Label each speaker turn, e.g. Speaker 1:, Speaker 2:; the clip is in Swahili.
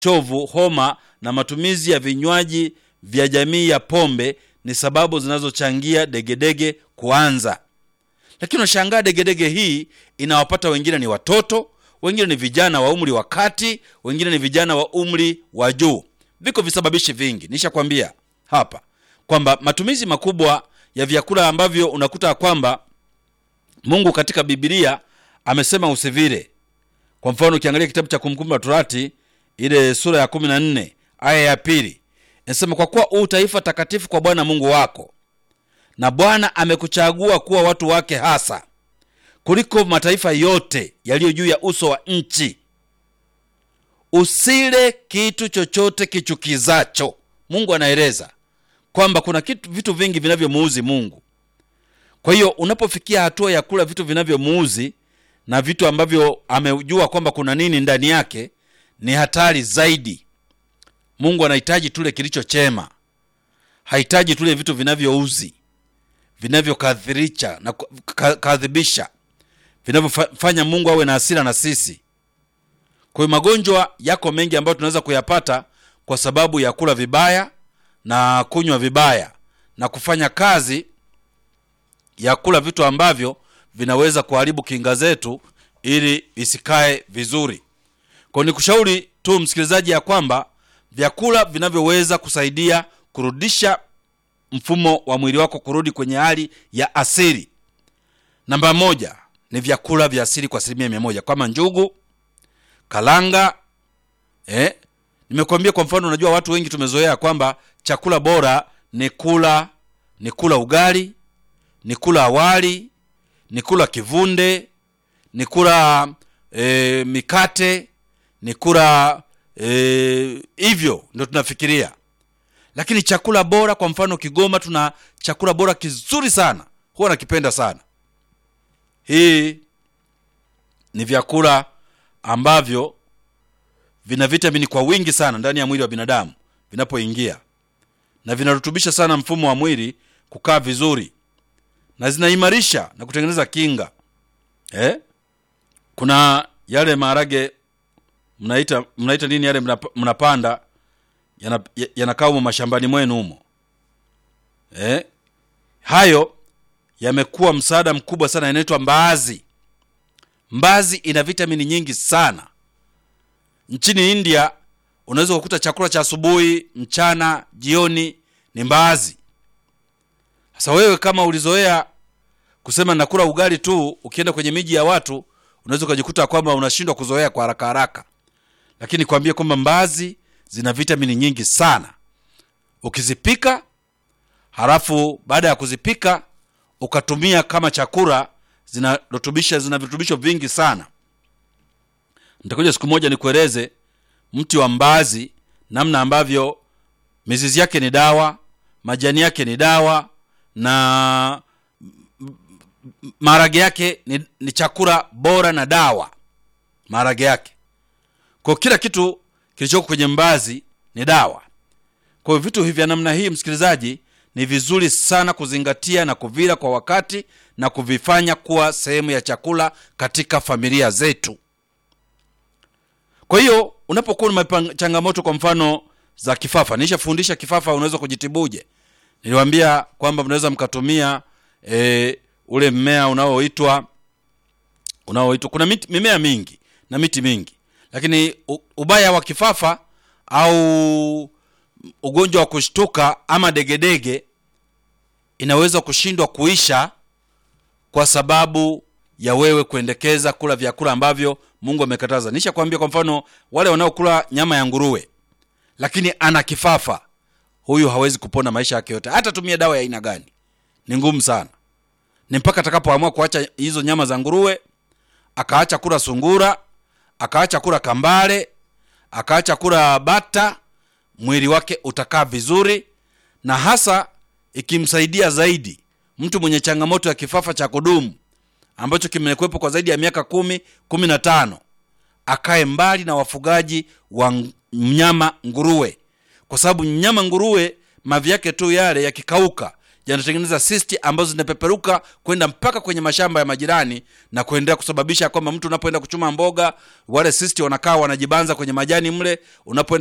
Speaker 1: chovu, homa na matumizi ya vinywaji vya jamii ya pombe ni sababu zinazochangia degedege kuanza. Lakini unashangaa degedege hii inawapata wengine ni watoto, wengine ni vijana wa umri wa kati, wengine ni vijana wa umri wa juu. Viko visababishi vingi, nishakwambia hapa kwamba matumizi makubwa ya vyakula ambavyo unakuta kwamba Mungu katika Biblia amesema usivile. Kwa mfano ukiangalia kitabu cha Kumbukumbu la Torati ile sura ya kumi na nne aya ya pili inasema, kwa kuwa u taifa takatifu kwa Bwana Mungu wako, na Bwana amekuchagua kuwa watu wake hasa kuliko mataifa yote yaliyo juu ya uso wa nchi. Usile kitu chochote kichukizacho. Mungu anaeleza kwamba kuna kitu, vitu vingi vinavyomuuzi Mungu. Kwa hiyo unapofikia hatua ya kula vitu vinavyomuuzi na vitu ambavyo amejua kwamba kuna nini ndani yake, ni hatari zaidi. Mungu anahitaji tule kilicho chema, hahitaji tule vitu vinavyouzi, vinavyokadhirisha na kadhibisha, vinavyofanya Mungu awe na hasira na sisi. Kwa hiyo magonjwa yako mengi ambayo tunaweza kuyapata kwa sababu ya kula vibaya na kunywa vibaya na kufanya kazi ya kula vitu ambavyo vinaweza kuharibu kinga zetu ili isikae vizuri. Kwa ni kushauri tu msikilizaji, ya kwamba vyakula vinavyoweza kusaidia kurudisha mfumo wa mwili wako kurudi kwenye hali ya asili, namba moja ni vyakula vya asili kwa asilimia mia moja kama njugu, kalanga. Eh, nimekuambia kwa mfano, unajua watu wengi tumezoea kwamba chakula bora ni kula ni kula ugali, ni kula awali, ni kula kivunde, ni kula e, mikate, ni kula hivyo, e, ndio tunafikiria. Lakini chakula bora, kwa mfano Kigoma tuna chakula bora kizuri sana, huwa nakipenda sana. Hii ni vyakula ambavyo vina vitamini kwa wingi sana ndani ya mwili wa binadamu vinapoingia, na vinarutubisha sana mfumo wa mwili kukaa vizuri, na zinaimarisha na kutengeneza kinga eh? Kuna yale maharage mnaita mnaita nini yale mnapanda yanakaa humo mashambani mwenu humo eh? Hayo yamekuwa msaada mkubwa sana, yanaitwa mbaazi. Mbaazi ina vitamini nyingi sana. Nchini India unaweza kukuta chakula cha asubuhi, mchana, jioni ni mbaazi. Sasa wewe kama ulizoea kusema nakula ugali tu, ukienda kwenye miji ya watu unaweza ukajikuta kwamba unashindwa kuzoea kwa haraka haraka, lakini kwambie kwamba mbaazi zina vitamini nyingi sana. Ukizipika halafu baada ya kuzipika ukatumia kama chakula, zinarutubisha zina virutubisho vingi sana. Nitakuja siku moja nikueleze mti wa mbaazi, namna ambavyo mizizi yake ni dawa, majani yake ni dawa, na maharage yake ni, ni chakula bora na dawa. Maharage yake kwa kila kitu kilichoko kwenye mbaazi ni dawa. Kwa hiyo vitu hivi vya namna hii, msikilizaji, ni vizuri sana kuzingatia na kuvila kwa wakati na kuvifanya kuwa sehemu ya chakula katika familia zetu. Kwa hiyo unapokuwa na changamoto kwa mfano za kifafa, nishafundisha kifafa unaweza kujitibuje. Niliwaambia kwamba mnaweza mkatumia e, ule mmea unaoitwa unaoitwa, kuna miti, mimea mingi na miti mingi, lakini ubaya wa kifafa au ugonjwa wa kushtuka ama degedege inaweza kushindwa kuisha kwa sababu ya wewe kuendekeza kula vyakula ambavyo Mungu amekataza. Nisha kwambia, kwa mfano wale wanaokula nyama ya nguruwe lakini ana kifafa, huyu hawezi kupona maisha yake yote, hata tumia dawa ya aina gani, ni ngumu sana. Ni mpaka atakapoamua kuacha hizo nyama za nguruwe, akaacha kula sungura, akaacha kula kambale, akaacha kula bata, mwili wake utakaa vizuri, na hasa ikimsaidia zaidi mtu mwenye changamoto ya kifafa cha kudumu ambacho kimekuwepo kwa zaidi ya miaka kumi kumi na tano akae mbali na wafugaji wa mnyama nguruwe, kwa sababu mnyama nguruwe mavi yake tu yale yakikauka yanatengeneza sisti ambazo zinapeperuka kwenda mpaka kwenye mashamba ya majirani na kuendelea kusababisha kwamba mtu unapoenda kuchuma mboga wale sisti wanakaa wanajibanza kwenye majani mle unapoenda